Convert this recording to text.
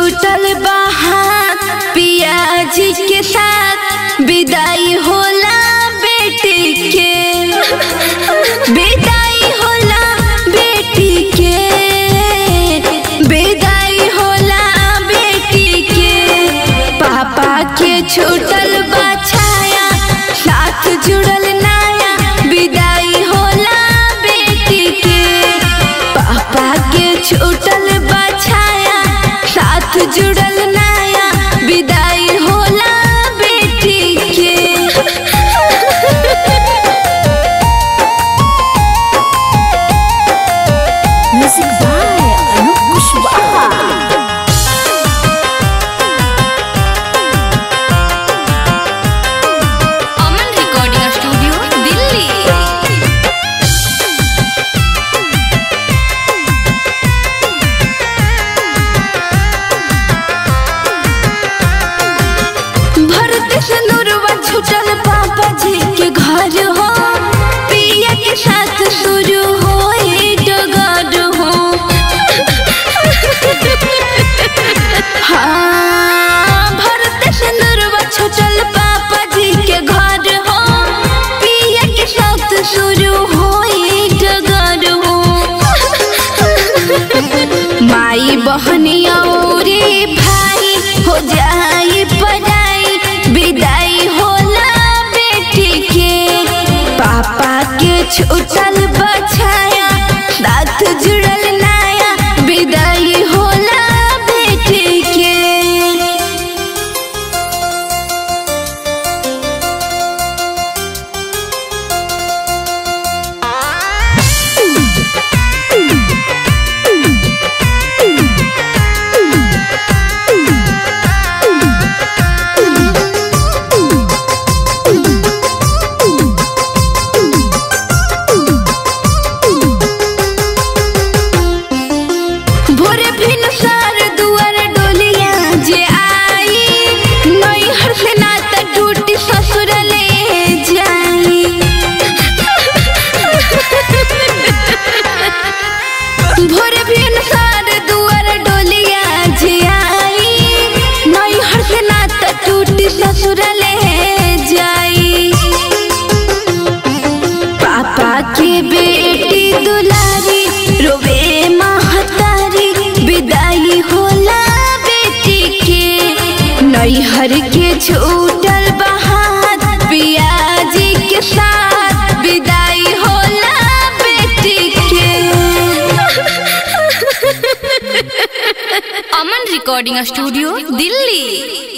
छूटल बाहात पियाजी के साथ विदाई होला बेटी के विदाई होला बेटी के विदाई होला बेटी के पापा के छूटल बछाया साथ जुड़ल नाया विदाई होला बेटी के पापा के छूटल बछाया साथ जुड़ल नाया विदाई होला बेटी के music by Anoop Kushwaha Aman recording studio Delhi Bharat सनुरवा छुटल पापा जी के घर हो पिया के साथ शुरू हो डगर हो हाँ भरत सनुरवा छुटल पापा जी के घर हो पिया के साथ शुरू हो डगर हो माई बहनिया रे भाई हो जाई पढ़ाई विदाई होला बेटी के पापा के छूटल बछाया साथ जुड़ल नाया विदाई होला बेटी के भोरे भिन सार दुआर डोलिया जे आई नई हर से नाता टूटी ससुर ले जाई भोरे भिन सार दुआर डोलिया जे आई नई हर से नाता टूटी ससुर ले जाई पापा के बेटी दुलारी रोवे महतारी विदाई होला बेटी के नैहर के छूटल बहात पियाजी के साथ विदाई होला बेटी के अमन रिकॉर्डिंग स्टूडियो दिल्ली